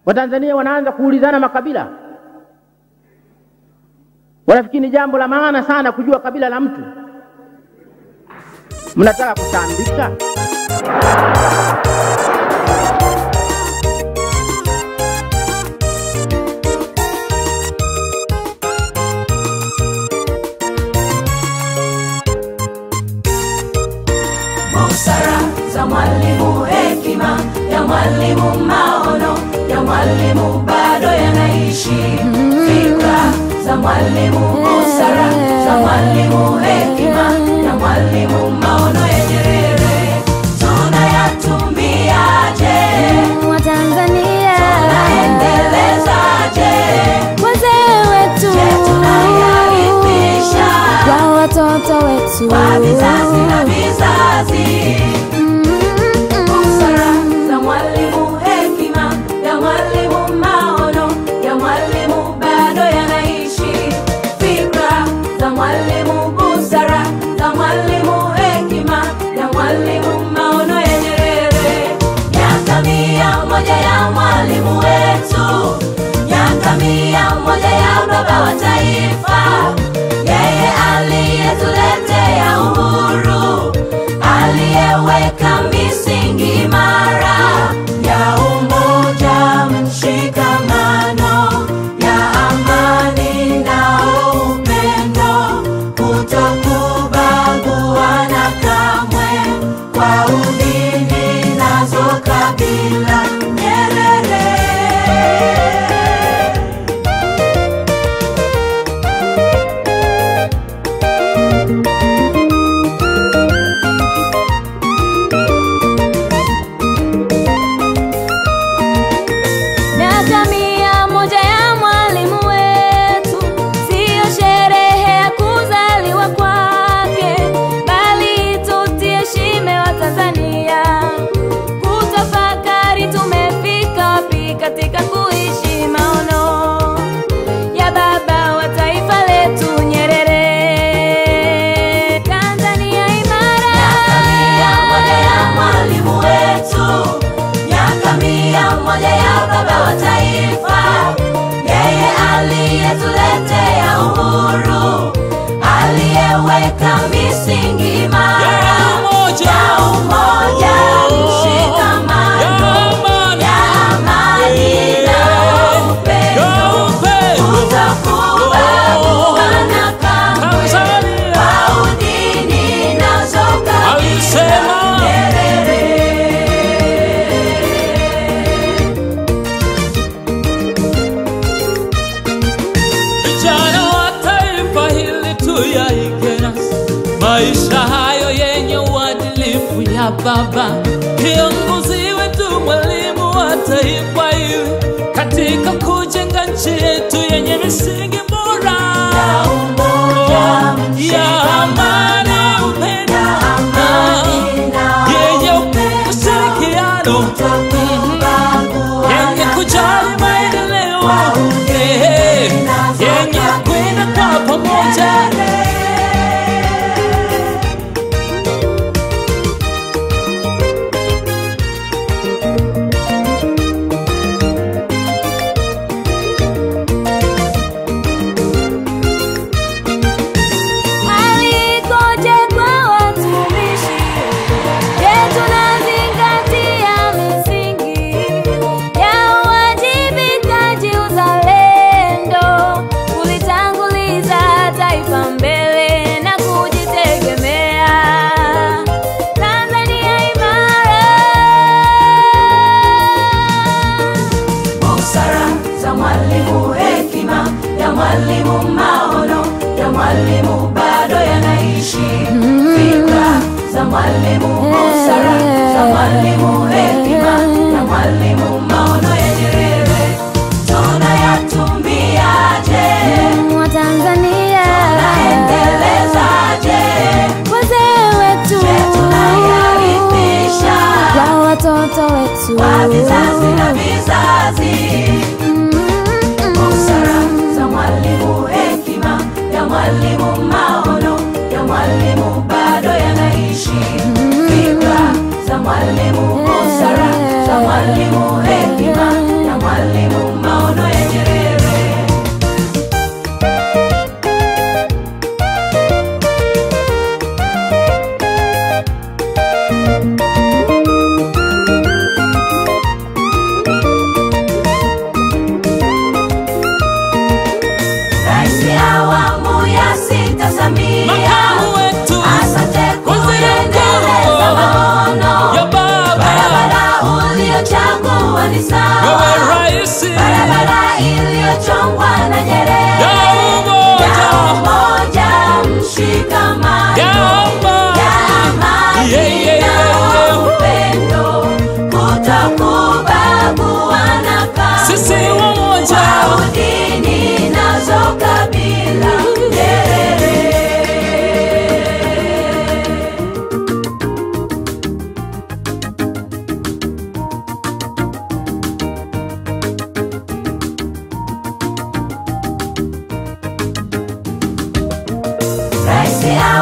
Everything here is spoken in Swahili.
Watanzania wanaanza kuulizana makabila, wanafikiri ni jambo la maana sana kujua kabila la mtu. Mnataka kutambika? busara za mwalimu, hekima ya mwalimu, maono ya mwalimu bado yanaishi. Fikra za mwalimu, busara za mwalimu, hekima ya mwalimu, maono ya Nyerere tunayatumiaje? Watanzania Tunaendelezaje? wazee wetu Je, tunayarithisha kwa watoto wetu kwa vizazi na vizazi? busara za mwalimu, hekima ya mwalimu, maono ya mwalimu bado yanaishi. Fikra za mwalimu, busara za mwalimu, hekima ya mwalimu, maono ya Nyerere. Miaka mia moja ya mwalimu wetu, miaka mia moja ya baba wa taifa, yeye aliyetuletea uhuru aliyeweka misingi imara ya umoja, mshikamano, ya amani na upendo, kutokubaguana kamwe kwa udini nazo kabila. Nyerere Miaka mia moja ya mwalimu wetu, siyo sherehe ya kuzaliwa kwake, bali tutie shime wa Tanzania kutafakari tumefika wapi katika kuishi maono ya baba wa taifa letu Nyerere. Tanzania imara, mia moja ya mwalimu wetu, miaka mia moja ya baba wa taifa, yeye aliyetuletea uhuru, aliyeweka misingi imara ya umoja, mshikamano, ya amani na upendo, kutokubaguana kamwe kwa udini nazo kabila. Nyerere Vijana wa taifa hili tuyaige nasi maisha hayo yenye uadilifu ya baba, kiongozi wetu, mwalimu wa taifa hili, katika kujenga nchi yetu yenye misingi bora ya umoja, ya amani, upendo ya amani na yenye upendo, ushirikiano kutokubaguana yenye kujali maendeleo eh, yenye kwenda kwa pamoja Alikoje kwa watumishi? Je, tunazingatia misingi ya uwajibikaji, uzalendo, kulitanguliza taifa mbele na kujitegemea? Tanzania imara busara za mwalimu, hekima ya mwalimu, maono ya mwalimu bado yanaishi. Fikra za mwalimu, busara za mwalimu, hekima ya mwalimu, maono ya Nyerere tunayatumiaje? Watanzania Naendelezaje? wazee wetu Je, tunayarithisha kwa watoto wetu kwa vizazi na vizazi? busara za mwalimu, hekima ya mwalimu, maono ya mwalimu bado yanaishi. Fikra za mwalimu, busara za mwalimu, hekima usiache